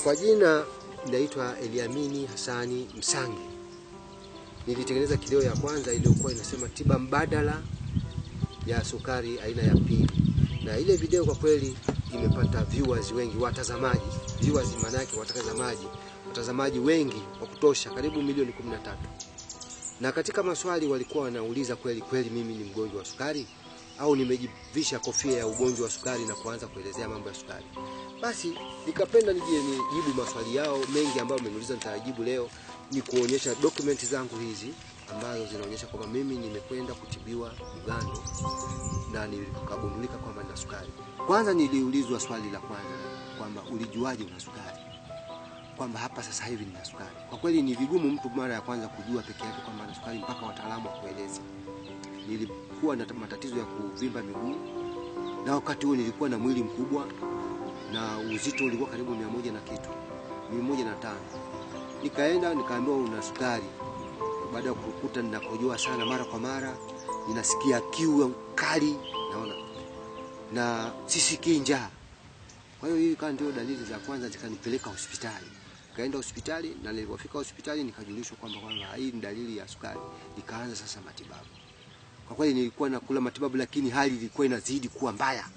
Kwa jina naitwa Eliamini Hasani Msangi. Nilitengeneza kileo ya kwanza iliyokuwa inasema tiba mbadala ya sukari aina ya pili, na ile video kwa kweli imepata viewers wengi, watazamaji. Viewers maana yake watazamaji, watazamaji wengi wa kutosha, karibu milioni 13. Na katika maswali walikuwa wanauliza kweli kweli mimi ni mgonjwa wa sukari au nimejivisha kofia ya ugonjwa wa sukari na kuanza kuelezea mambo ya sukari. Basi nikapenda nije nijibu maswali yao mengi ambayo wameniuliza, nitajibu leo, ni kuonyesha dokumenti zangu hizi ambazo zinaonyesha kwamba mimi nimekwenda kutibiwa Bugando na nikagundulika kwamba nina sukari. Kwanza niliulizwa swali la kwanza kwamba ulijuaje una sukari, kwamba hapa sasa hivi nina sukari. Kwa kweli ni vigumu mtu mara ya kwanza kujua peke yake kwamba ana sukari mpaka wataalamu wakueleze. Nilikuwa na matatizo ya kuvimba miguu, na wakati huo nilikuwa na mwili mkubwa na uzito ulikuwa karibu mia moja na kitu mia moja na tano. Nikaenda nikaambiwa una sukari. Baada ya kukuta ninakojoa sana mara kwa mara, ninasikia kiu kali, naona na sisikii njaa. Kwa hiyo hii kama ndio dalili za kwanza zikanipeleka hospitali. Nikaenda hospitali na nilipofika hospitali nikajulishwa kwamba kwamba hii ni dalili ya sukari. Nikaanza sasa matibabu. Kwa kweli nilikuwa nakula matibabu, lakini hali ilikuwa inazidi kuwa mbaya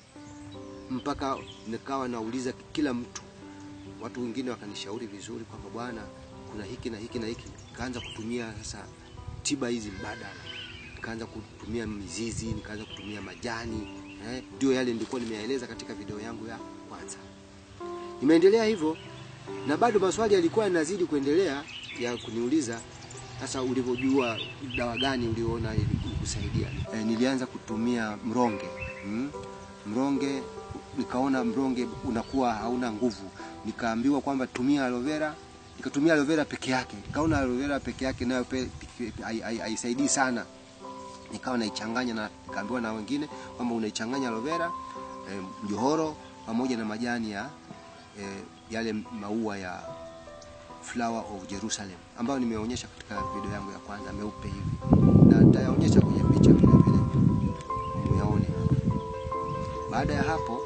mpaka nikawa nauliza kila mtu. Watu wengine wakanishauri vizuri kwamba bwana, kuna hiki na hiki na hiki. Nikaanza kutumia sasa tiba hizi mbadala, nikaanza kutumia mizizi, nikaanza kutumia majani eh, ndio yale nilikuwa nimeyaeleza katika video yangu ya kwanza. Nimeendelea hivyo na bado maswali yalikuwa yanazidi kuendelea ya kuniuliza sasa, ulivyojua dawa gani uliona ilikusaidia? Eh, nilianza kutumia mronge hmm? mronge nikaona mronge unakuwa hauna nguvu, nikaambiwa kwamba tumia aloe vera. Nikatumia aloe vera peke yake, nikaona aloe vera peke yake nayo haisaidii sana, nikawa naichanganya na nikaambiwa na wengine kwamba unaichanganya aloe vera eh, mjohoro pamoja na majani ya eh, yale maua ya flower of Jerusalem ambayo nimeonyesha katika video yangu ya kwanza meupe hivi, na nitayaonyesha kwenye picha vile vile muyaone hapa. Baada ya hapo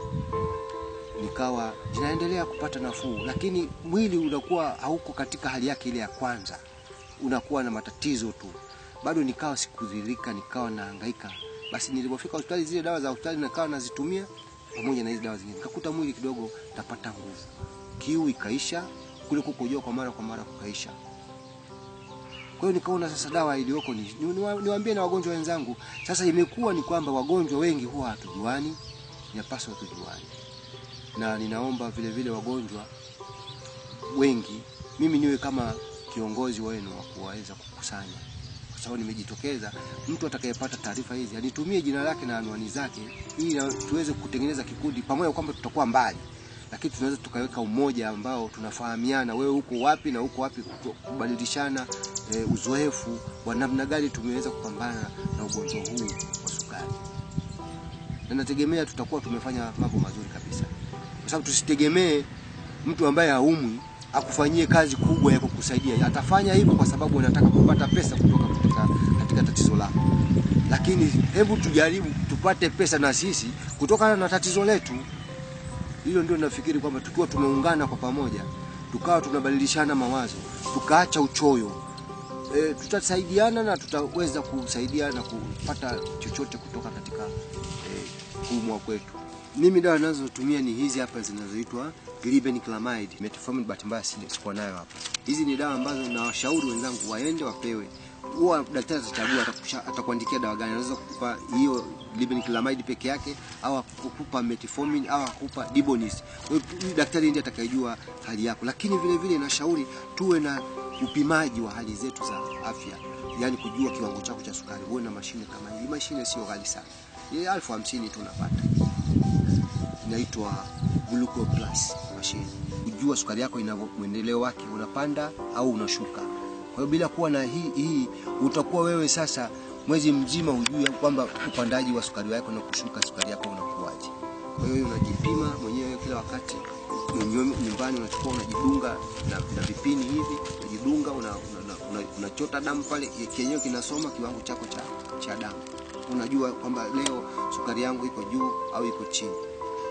nikawa zinaendelea kupata nafuu, lakini mwili unakuwa hauko katika hali yake ile ya kwanza, unakuwa na matatizo tu. Bado nikawa sikudhirika, nikawa nahangaika. Basi nilipofika hospitali, zile dawa za hospitali nikawa nazitumia pamoja na hizo dawa zingine, nikakuta mwili kidogo napata nguvu, kiu ikaisha, kule kukojoa kwa mara kwa mara kukaisha. Kwa hiyo nikaona sasa dawa iliyoko ni niwaambie na wagonjwa wenzangu. Sasa imekuwa ni kwamba wagonjwa wengi huwa hatujuani, inapaswa tujuane na ninaomba vile vile wagonjwa wengi, mimi niwe kama kiongozi wenu wa kuweza kukusanya, kwa sababu nimejitokeza. Mtu atakayepata taarifa hizi anitumie jina lake na anwani zake, ili tuweze kutengeneza kikundi pamoja, kwamba tutakuwa mbali, lakini tunaweza tukaweka umoja ambao tunafahamiana, wewe uko wapi na uko wapi, kubadilishana e, uzoefu wa namna gani tumeweza kupambana na ugonjwa huu wa sukari, na nategemea tutakuwa tumefanya mambo mazuri kabisa kwa sababu tusitegemee mtu ambaye haumwi akufanyie kazi kubwa ya kukusaidia. Atafanya hivyo kwa sababu anataka kupata pesa kutoka katika, katika tatizo lako, lakini hebu tujaribu tupate pesa na sisi kutokana na tatizo letu. Hilo ndio nafikiri kwamba tukiwa tumeungana kwa pamoja, tukawa tunabadilishana mawazo, tukaacha uchoyo e, tutasaidiana na tutaweza kusaidia na kupata chochote kutoka katika e, kuumwa kwetu. Mimi dawa ninazotumia ni hizi hapa zinazoitwa glibenclamide. Metformin bahati mbaya sikuwa nayo hapa. Hizi ni dawa ambazo nawashauri wenzangu waende wapewe. Huwa daktari atachagua atakuandikia dawa gani. Anaweza kukupa hiyo glibenclamide peke yake au akukupa metformin au akukupa Dibonist. Kwa hiyo daktari ndiye atakayejua hali yako. Lakini vile vile nashauri tuwe na upimaji wa hali zetu za afya. Yaani kujua kiwango chako cha sukari. Uwe na mashine kama hii. Mashine sio ghali sana. Ni elfu hamsini tu unapata inaitwa Gluco Plus machine, kujua sukari yako ina mwendeleo wake, unapanda au unashuka. Kwa hiyo bila kuwa na hii hii, utakuwa wewe sasa mwezi mzima hujui kwamba upandaji wa sukari yako na kushuka sukari yako unakuwaje. Kwa hiyo unajipima mwenyewe kila wakati nyumbani, unachukua unajidunga na, na vipini hivi, unajidunga unachota una, una, una damu pale, kenyewe kinasoma kiwango chako cha, cha damu unajua kwamba leo sukari yangu iko juu au iko chini.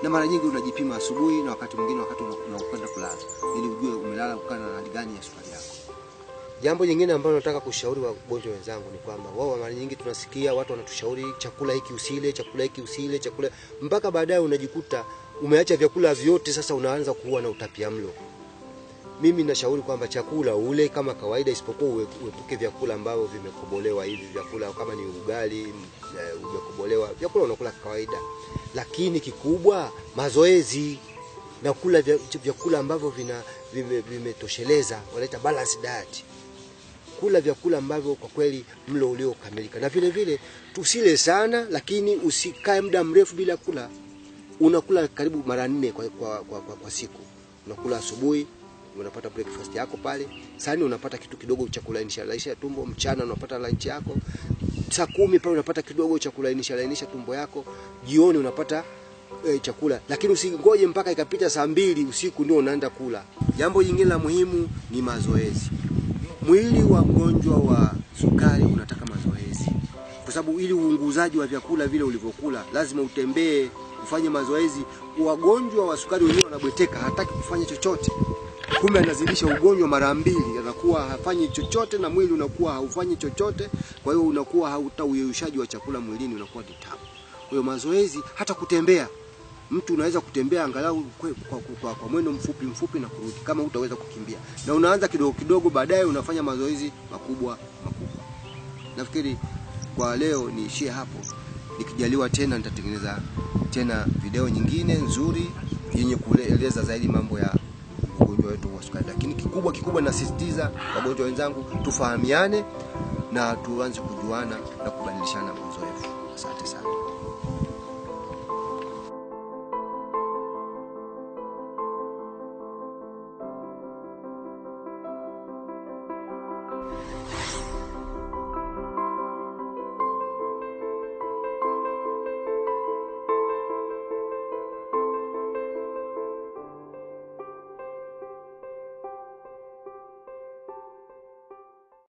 na mara nyingi unajipima asubuhi na wakati mwingine wakati una- unakwenda kulala, ili ujue umelala kukana na hali gani ya sukari yako. Jambo jingine ambalo nataka kushauri wagonjwa wenzangu ni kwamba wao mara nyingi tunasikia watu wanatushauri chakula hiki usile, chakula hiki usile, chakula mpaka baadaye unajikuta umeacha vyakula vyote, sasa unaanza kuwa na utapiamlo. Mimi nashauri kwamba chakula ule kama kawaida, isipokuwa uwe- uepuke vyakula ambavyo vimekobolewa hivi vyakula kama ni ugali m- eh, umekobolewa, vyakula unakula kawaida, lakini kikubwa mazoezi na kula vya- vyakula ambavyo vina vime- vimetosheleza, wanaita balanced diet kula vyakula ambavyo kwa kweli mlo uliokamilika, na vile vile tusile sana, lakini usikae muda mrefu bila kula. Unakula karibu mara nne kwa, kwa, kwa, kwa, kwa siku. Unakula asubuhi, unapata breakfast yako pale, saa nne unapata kitu kidogo cha kulainisha lainisha tumbo, mchana unapata lunch yako, saa kumi pale unapata kidogo cha kulainisha lainisha tumbo yako, jioni unapata e, chakula, lakini usingoje mpaka ikapita saa mbili usiku ndio unaenda kula. Jambo jingine la muhimu ni mazoezi. Mwili wa mgonjwa wa sukari unataka mazoezi, kwa sababu ili uunguzaji wa vyakula vile ulivyokula lazima utembee, ufanye mazoezi. Wagonjwa wa sukari wenyewe wanabweteka, hataki kufanya chochote, kumbe anazidisha ugonjwa mara mbili, anakuwa hafanyi chochote na mwili unakuwa haufanyi chochote. Kwa hiyo unakuwa hauta uyeyushaji wa chakula mwilini unakuwa ni tabu. Kwa hiyo mazoezi, hata kutembea mtu unaweza kutembea angalau kwe- kwa, kwa, kwa, kwa mwendo mfupi mfupi na kurudi, kama utaweza kukimbia, na unaanza kidogo kidogo, baadaye unafanya mazoezi makubwa makubwa. Nafikiri kwa leo niishie hapo, nikijaliwa tena nitatengeneza tena video nyingine nzuri yenye kueleza zaidi mambo ya ugonjwa wetu wa sukari, lakini kikubwa kikubwa nasisitiza wagonjwa wenzangu, tufahamiane na tuanze kujuana na kubadilishana uzoefu. Asante sana.